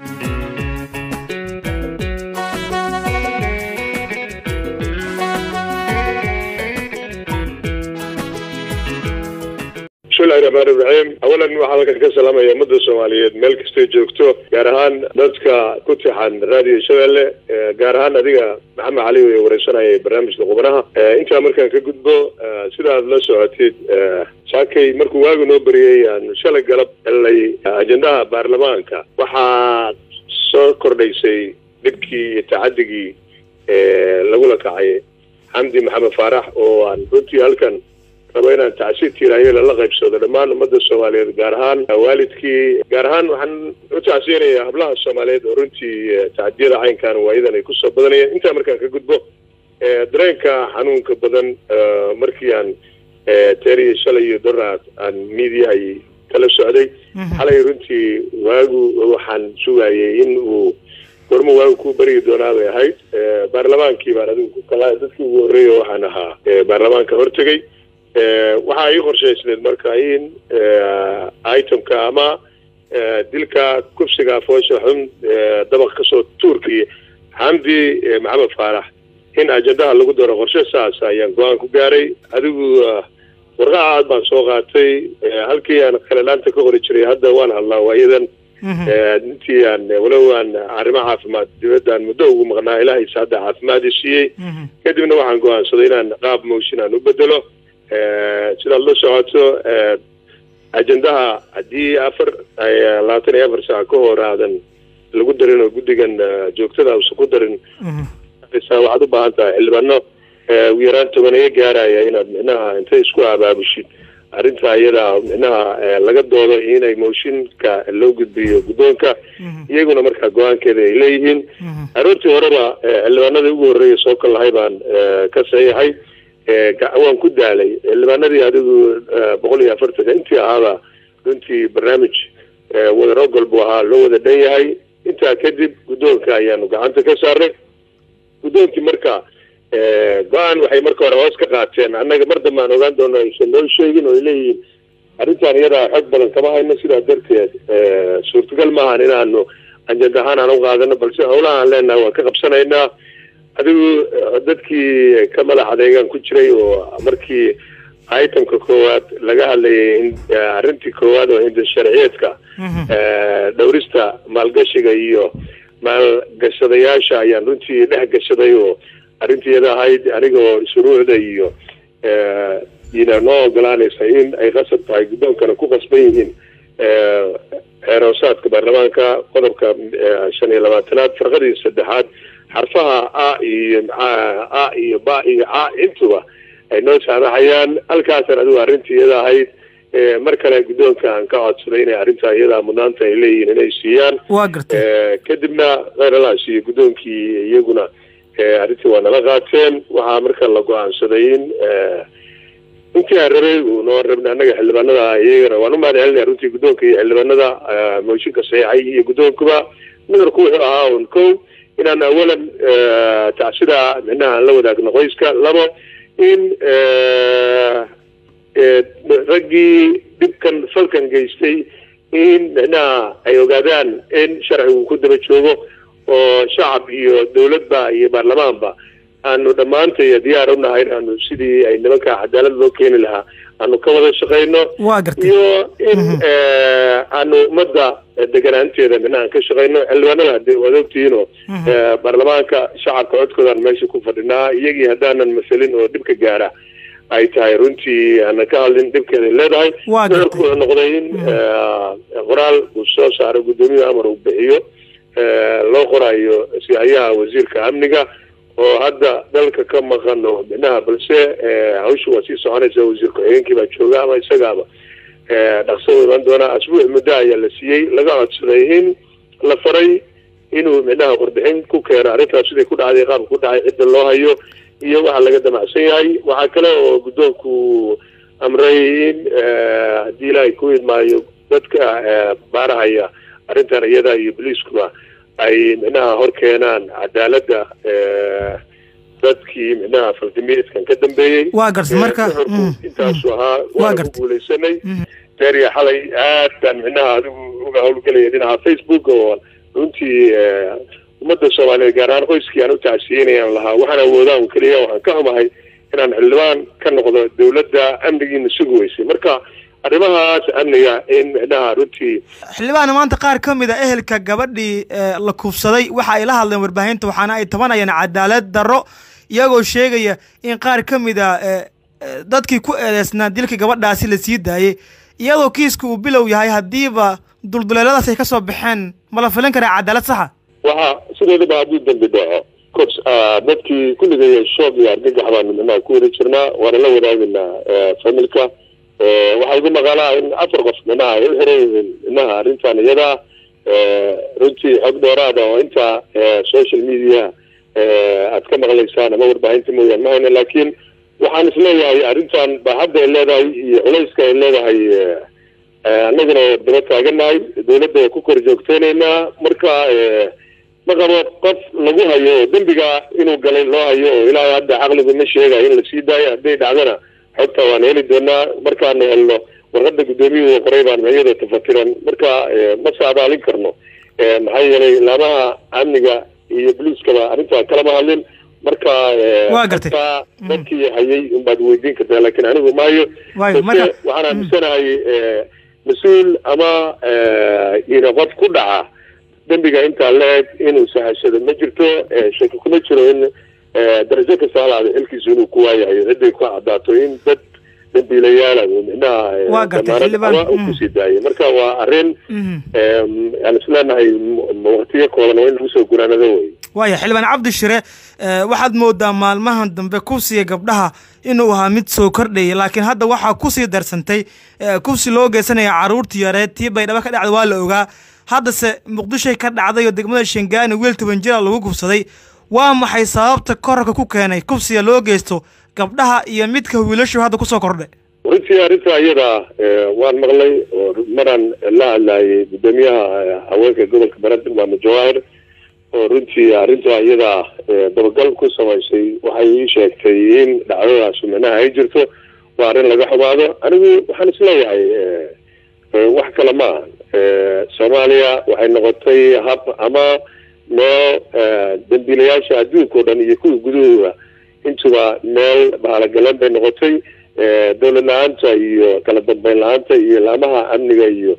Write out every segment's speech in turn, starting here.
bismillahi raxmaan iraxiim awalan waxaa halkan ka salaamaya ummadda soomaaliyeed meel kastay joogto gaar ahaan dadka ku tixan raadiyo shabeelle gaar ahaan adiga maxamed cali wey wareysanayay barnaamijka qubanaha intaa markaan ka gudbo sidaad la socotid saakay markuu waagu noo beriyey aan shalay galab helnay ajendaha baarlamaanka waxaa soo kordhaysay dhibkii iyo tacadigii lagula kacay xamdi maxamed faarax oo aan runtii halkan rabo inaan tacsiid tiirayo lala qaybsado dhammaan ummadda soomaaliyeed gaar ahaan waalidkii gaar ahaan waxaan u tacsiyanayaa hablaha soomaaliyeed oo runtii tacadiyada caynkan waayadan ay kusoo badanayeen intaa markaan ka gudbo dareenka xanuunka badan markii aan teeriya shalay iyo doraad aan miidiyahay kala socday xalay runtii waagu waxaan sugayay in uu gormo waagu ku berigi doonaa bay ahayd baarlamaankii baan adigu dadkii ugu horreeya waxaan ahaa baarlamaanka hortegay waxaa ii qorshaysneed marka in itemka ama dilka kufsiga foosha xun dabaq kasoo tuurkii xamdi maxamed faarax in ajendaha lagu daro qorshe saas ayaan go-aan ku gaaray adigu warqaca aad baan soo qaatay halkii aan kalelaanta ka qori jiray hadda waan hadlaa waayadan intii aan walow aan arrimo caafimaad dibadaan muddo ugu maqnaa ilaahaysa hadda caafimaadii siiyey kadibna waxaan go-aansaday inaan qaab motion aan u bedelo sidaad la socoto ajendaha haddii afar labaatan iyo afar saac ka hor aadan lagu darin oo guddigan joogtada usan ku darin waxaad u baahan tahay xildhibaano ugu yaraan tobaneyo gaaraya inaad micnaha intay isku abaabushid arrinta iyada micnaha laga doodo inay mooshinka loo gudbiyo guddoonka iyaguna markaa go-aankeeda ay leeyihiin aroortii horeba xildhibaanadii ugu horreeya soo kal lahay baan ka saxiixay waan ku daalay xildhibaanadii adigu boqol iyo afartanka intii ahaaba runtii barnaamij wadaro golbu ahaa loo wada dhan yahay intaa kadib guddoonka ayaanu gacanta ka saarnay guddoonkii marka go-aan waxay marka hore hoos ka qaateen annaga mar dambe aan ogaan doono aysan noo sheegin oo ay leeyihiin arrintan iyadaa xog badan kama hayno sidaa darteed suurtagal maahan inaanu anjad ahaan aan u qaadano balse howlaha aan leenahay waan ka qabsanaynaa adigu dadkii ka madax adeegaan ku jiray oo markii itemka koowaad laga hadlayay arrintii koowaad oo hinda sharciyeedka dhowrista maalgashiga iyo maalgashadayaasha ayaan runtii dhex gashaday oo arrintiiyada ahayd anigoo shuruucda iyo ina noo ogolaanaysa in ay qasab tahay guddoonkana ku qasban yihiin xeeroosaadka baarlamaanka qodobka shan iyo labaatanaad farqadii saddexaad xarfaha a iyo a iyo ba iyo ca intuba ay noo saamaxayaan halkaasan adigu arrintii iyada ahayd mar kale guddoonka aan ka codsaday inay arrintaa iyadaa mudnaanta ay leeyihiin inay siiyaan waa gartay kadibna kheyralaas iyo guddoonkii iyaguna arrintii waa nala qaateen waxaa marka la go-aansaday in intii aan rabay noo rabna annaga xildhibaanada iyagana waan u mahad celinaya runtii guddoonka iyo xildhibaanada mooshinka saxiixay iyo guddoonkuba nadarku wuxuu ahaa un kow inaan awalan tacsida micnaha aan la wadaagno qoyska labo in raggii dhibkan falkan geystay in micnaha ay ogaadaan in sharcigu ku daba joogo oo shacab iyo dowladba iyo baarlamaanba aanu dhammaantay diyaar u nahay inaanu sidii ay nimanka cadaalad loo keeni lahaa aanu ka wada shaqayno waa gartay iyo in aanu ummadda deganaanteeda micnaha ka shaqayno xildhibaanada hadee waad ogtihiinoo baarlamaanka shacabka codkoodaan meesha ku fadhinaa iyagii haddaanan masalin oo dhibka gaara ay tahay runtii aanan ka hadlin dhibkeeday leedahay Waa gartay. nuxurku wuxuu noqday in qoraal uu soo saaro guddoomiye amar uu bixiyo loo qorayo sihayaha wasiirka amniga oo hadda dalka ka maqan oo micnaha balse hawsha waa sii soconaysa wasiir ku-xigeenkii baa jooga ama isagaaba dhaqso u iman doonaa asbuuc muddo ayaa la siiyey laga codsaday in la faray inuu micnaha warbixin ku keeno arrintaas siday ku dhacday qaabka ku dhacay cidda loo hayo iyo waxa laga damacsan yahay waxaa kale oo guddoonku amray in haddii ilaahay ku idmaayo dadka baarahaya arrintan iyada iyo boliiskuba ay micnaha hor keenaan cadaaladda dadkii micnaha faldimiyeedkan ka dambeeyey Waa gartay, marka- nuxurku mm, intaasu ahaa Waa waanu gartay. guuleysanay deeriya xalay aad baan micnaha adigu uga howlgelaya dhinaca facebook oo runtii ummadda soomaaliyeed gaar ahaan qoyskii aan u tacsiyeynayaan lahaa waxaan awoodaan keliya waxaan ka xumahay inaan xildhibaan ka noqdo dawladda amnigiina sugi weysay marka arrimahaas amniga in micnaha runtii xildhibaana maanta qaar ka mid a ehelka gabadhii la kuufsaday waxa ay la hadleen warbaahinta waxaana ay tabanayaan cadaalad darro iyagoo sheegaya in qaar ka mid a dadkii ku eedeysnaa dilka gabadhaasi la sii daayey iyadoo kiiska uu bilow yahay haddiiba dulduleeladaas ay ka soo baxeen ma la filin karaa cadaalad saxa waxa sideedaba hadduu dambi dhaco kors dadkii kulligay shoog iyo argagax baanu micnaha ku wada jirnaa waana la wadaaginaa familka waxaa igu maqalaa in afar qof micnaha ay u xiran yihiin micnaha arrintan iyadaa runtii xog dheeraada oo inta social media aad ka maqlaysaan ama warbaahinta mooyaan ma hayna laakiin waxaan isleeyahay arrintan baaxadda ay leedahay iyo culayska ay leedahay annaguna daba taaganahay dawladda ku kor joogteynaynaa marka ma qabo qof lagu hayo oo dembiga inuu galay loo hayo oo ilaahay hadda caqligu ma sheegayo in lasii daayo hadday dhacdana xogta waan heli doonaa markaanu helno warqada guddoomiyuhu qoray baan iyada tafatiran marka ma saabaalin karno maxaa yeelay laamaha amniga iyo boliiskaba arrintaa kalama hadlin marka waa gartay dadkii hayay unbaad weydiin kartaa laakiin anigu maayo base waxaan aaminsanahay mas-uul ama ina qof ku dhaca dembiga intaa la-eg inuu sahashado ma jirto shaki kuma jiro in darajo kasta halaada xilkiisu inuu ku waayahayo ciday ku cadaato in dad dambiilayaala Waa gartay, xildhibaan. micnaha kusii daayay marka waa arrin aan isleenahay waqtiyo kooban oo in lagu soo gunaanado wey waaya xildhibaan cabdi shire waxaad moodaa maalmahan dambe kufsiga gabdhaha inuu ahaa mid soo kordhaya laakiin hadda waxaa kusii darsantay kufsi loo geysanaya carruurtii yareed tii baydhabo ka dhacda waa la ogaa haddase muqdishoy ka dhacday oo degmada shangaani wiil toban jira lagu kufsaday waa maxay sababta korarka ku keenay kufsiga loo geysto gabdhaha iyo midka wiilashu hadda kusoo kordhay runtii arrinta iyada waan maqlay oo maraan la hadlaayay guddoomiyaha haweenka gobolka banaadir maamo jawaahir oo runtii arrinta iyada dabagal ku samaysay waxay ii sheegtay in dhacdadaas micnaha ay jirto waa arrin laga xumaado anigu waxaan isleeyahay wax kale ma aha soomaaliya waxay noqotay hab ama meel dambiilayaasha adduunka o dhan iyo kuwa gudahooda intuba meel bahalogaleen bay noqotay dawlad la-aanta iyo kala dambeyn la-aanta iyo laamaha amniga iyo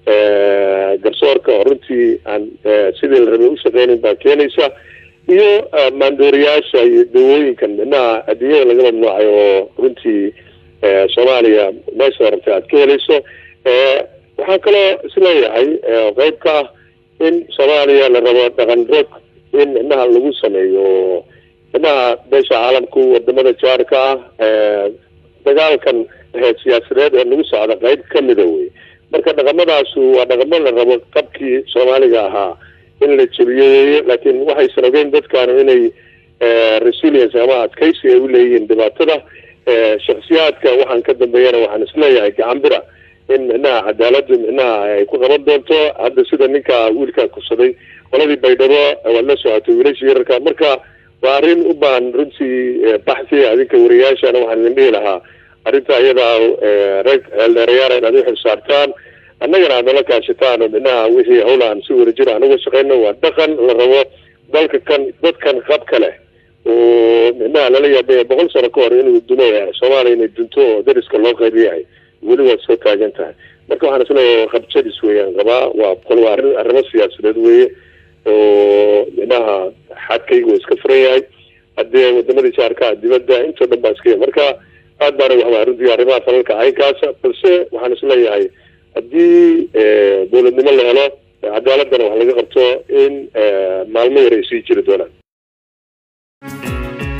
garsoorka oo runtii aan sidii la rabay ushaqeynin baa keenaysa iyo maandooriyaasha iyo dawooyinkan micnaha adduunyada laga mamnuucay oo runtii soomaaliya meesha rabtay aad ka helayso waxaan kaloo isleeyahay qeyb ka ah in soomaaliya la rabo dhaqan rog in micnaha lagu sameeyo oo micnaha beesha caalamku wadamada jaarka ah dagaalkan siyaasadeed ee lagu socda qeyb kamida wey marka dhaqamadaasu waa dhaqamo la rabo qabkii soomaaliga ahaa in la jebiyo weeye laakiin waxaysan ogeyn dadkaanu inay resilience ama adkaysi ay uleeyihiin dhibaatada shaksiyaadka waxaan ka dambeeyana waxaan isleeyahay gacanbira in micnaha cadaaladu micnaha ay ku qaban doonto hadda sida ninka wiilkaa kufsaday qoladii baydhabo waad la socotay wiilashii yararka marka waa arrin u baahan runtii baxsi adinka wariyaashana waxaan idin dhihi lahaa arrinta iyadaa rag eeldheerayaal inaad u xilsaartaan annagana aad nala kaashataan oo micnaha wixii hawla aan si wada jiro aan uga shaqeyno waa dhaqan la rabo dalka kan dadkan qabka leh oo micnaha lala yaabaya boqol sano ka hor inuu dumo soomaaliya inay dunto oo dariska loo qayb yahay weli waad soo taagan tahay marka waxaan isleeyahay qabjadis weeyaan qabaa waa qol waa arrin arrimo siyaasadeed weeye oo micnaha xadkaygu waa iska furan yahay haddee wadamadii jaarka dibadda intoo dhan baa iska yahay marka aad baana waxbaa runtii arrimaha falalka caynkaasa balse waxaan isleeyahay haddii dowladnimo la helo cadaaladana wax laga qabto in maalmo yar ay sii jiri doonaan